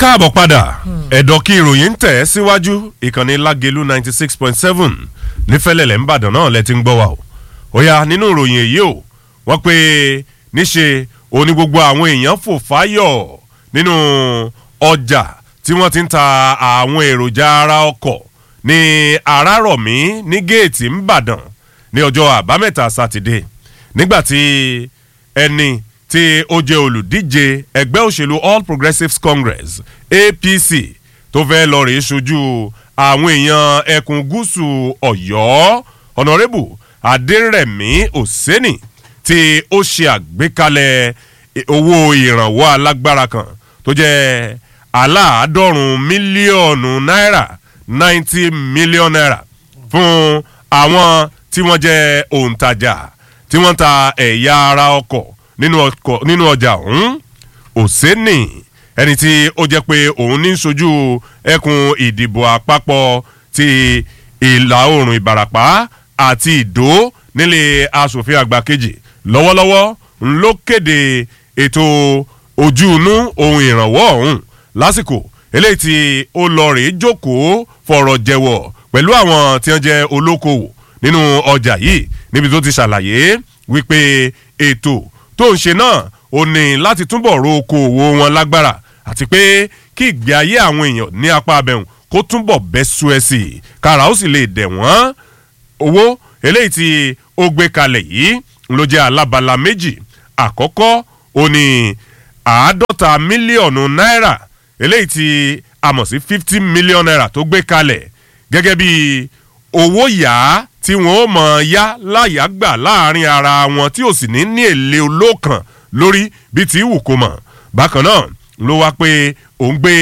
káàbọ̀ padà ẹ̀dọ̀ kí ìròyìn ń tẹ̀ ẹ́ síwájú ìkànnì lágelu ninety six point seven nífẹ̀lẹ̀lẹ̀ ńbàdàn náà lẹ ti ń gbọ́ wa o ó yá nínú ìròyìn èyí o wọ́n pe níṣe òní gbogbo àwọn èèyàn fò fáyọ̀ nínú ọjà tí wọ́n ti ń ta àwọn èròjà ara ọkọ̀ ní arárọ̀mí ní géètì ńbàdàn ní ọjọ́ àbámẹ́ta sátidé nígbàtí ẹni tí ó jẹ́ olùdíje ẹgbẹ́ òṣèlú all progressives congress apc tó fẹ́ lọ rèé ṣojú àwọn èèyàn ẹkùn gúúsù ọ̀yọ́ ọ̀nàrẹ́bù adẹ́rẹ̀mí òsẹ́nì tí ó ṣe àgbékalẹ̀ owó ìrànwọ́ alágbára kan tó jẹ́ aláàádọ́rùn mílíọ̀nù náírà ninety million naira fún àwọn tí wọ́n jẹ́ òǹtajà tí wọ́n ta ẹ̀yà ara ọkọ̀ nínú ọjà ọ̀hún òsínì ẹni tí ó jẹ́ pé òun ní sojú ẹkùn ìdìbò àpapọ̀ ti ìlà oòrùn ìbàràpá àti ìdó nílé asòfin àgbà kejì lọ́wọ́lọ́wọ́ ló kéde ètò ojú inú ohun ìrànwọ́ ọ̀hún lásìkò eléyìí tí ó lọ rèé jókòó fọ̀rọ̀ jẹ̀wọ̀ pẹ̀lú àwọn tí wọ́n jẹ́ olókoòwò nínú ọjà yìí níbi tó ti ṣàlàyé wípé ètò tó ń ṣe náà ó ní láti túbọ̀ ro okòòwò wọn lágbára àti pé kí ìgbé ayé àwọn èèyàn ní apá abẹ́hùn kó túbọ̀ bẹ́ sú ẹ sí i kára ó sì lè dẹ̀ wọ́n owó eléyìí tí ó gbé kalẹ̀ yìí ló jẹ́ alábala méjì àkọ́kọ́ ó ní àádọ́ta mílíọ̀nù náírà eléyìí tí a mọ̀ sí fifty million naira tó gbé kalẹ̀ gẹ́gẹ́ bí owó yá tí wọ́n ó mọ̀ yá láyà gbà láàrin ara wọn tí ò sì ní ní èlé olókàn lórí bí ti wù kó mọ̀ bákan náà ló wá pé òun gbé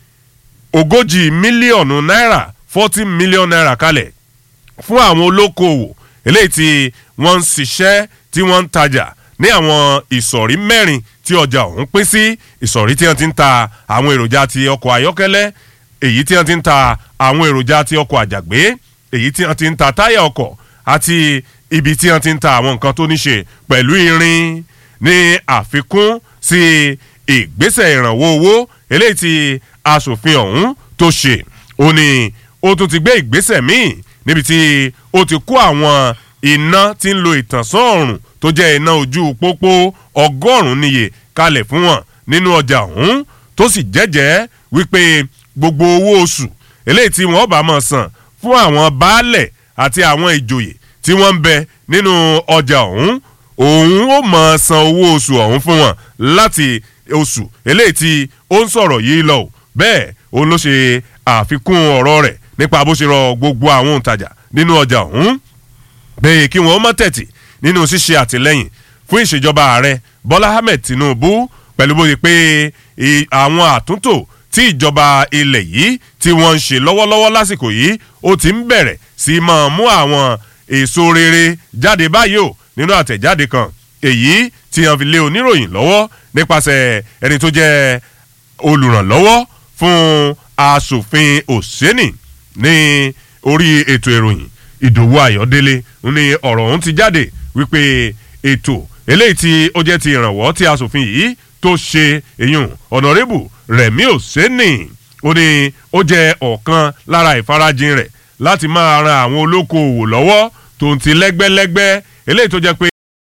ogójì mílíọ̀nù náírà forty million naira kalẹ̀ fún àwọn olókoòwò eléyìí tí wọ́n ń ṣiṣẹ́ tí wọ́n ń tajà ní àwọn ìsọ̀rí mẹ́rin tí ọjà ọ̀hún pín sí ìsọ̀rí tí wọ́n ti ń ta àwọn èròjà ti ọkọ̀ ayọ́kẹ́lẹ́ èyí tí wọ́n ti ń ta àwọn èròjà ti ọkọ̀ àjàgbé èyí tí wọ́n ti ń ta táyà ọkọ̀ àti ibi tí wọ́n ti ń ta àwọn nǹkan tó ní ṣe pẹ̀lú irin ní àfikún sí ìgbésẹ̀ ìrànwọ́ owó eléyìí tí asòfin ọ̀hún tó ṣe ó ní ó tún ti gbé ìgbésẹ̀ míì níbi tí ó ti kó àwọn iná tí ń lo ìtànsán ọ̀rùn tó jẹ́ iná ojú pópó ọgọ́rùn-ún níye kalẹ̀ fún wọn nínú ọjà ọ̀hún tó sì jẹ́jẹ́ wípé gbogbo owó oṣù eléyìí tí wọ́n bá máa san fún àwọn baálẹ̀ àti àwọn ìjòyè tí wọ́n ń bẹ nínú ọjà ọ̀hún òun ó máa san owó oṣù ọ̀hún fún wọn láti oṣù eléyìí tí ó ń sọ̀rọ̀ yìí lọ bẹ́ẹ̀ òun ló ṣe àfikún ọ̀rọ̀ rẹ̀ nípa bó ṣe rọ gbogbo àwọn òǹtajà nínú ọjà ọ̀hún bẹ́ẹ̀ kí wọ́n mọ́ tẹ̀tì nínú ṣíṣe àtìlẹ́yìn fún ìṣèjọba ààrẹ bọ́lá ahmed tinubu pẹ̀lú bó ṣe pé àwọn àtúntò tí ìjọba ilẹ̀ yìí tí wọ́n ń ṣe lọ́wọ́lọ́wọ́ lásìkò yìí ó ti ń bẹ̀rẹ̀ sí máa mú àwọn èso rere jáde báyìí o nínú àtẹ̀jáde kan èyí tí wọ́n fi lé oníròyìn lọ́wọ́ nípasẹ̀ ẹni tó jẹ́ olùrànlọ́wọ́ fún asòfin òsínì ní orí ètò ìròyìn ìdòwú ayọ̀délé ní ọ̀rọ̀ ọ̀hún ti jáde wípé ètò eléyìí tí ó jẹ́ ti ìrànwọ́ tí asòfin yìí tó ṣe èyàn ọ̀nàrẹ́bù rẹ̀mí òsínì ó ní ó jẹ́ ọ̀kan lára ìfarajìn rẹ̀ láti máa ran àwọn olókoòwò lọ́wọ́ tó ń ti lẹ́gbẹ́lẹ́gbẹ́ eléyìí tó jẹ́ pé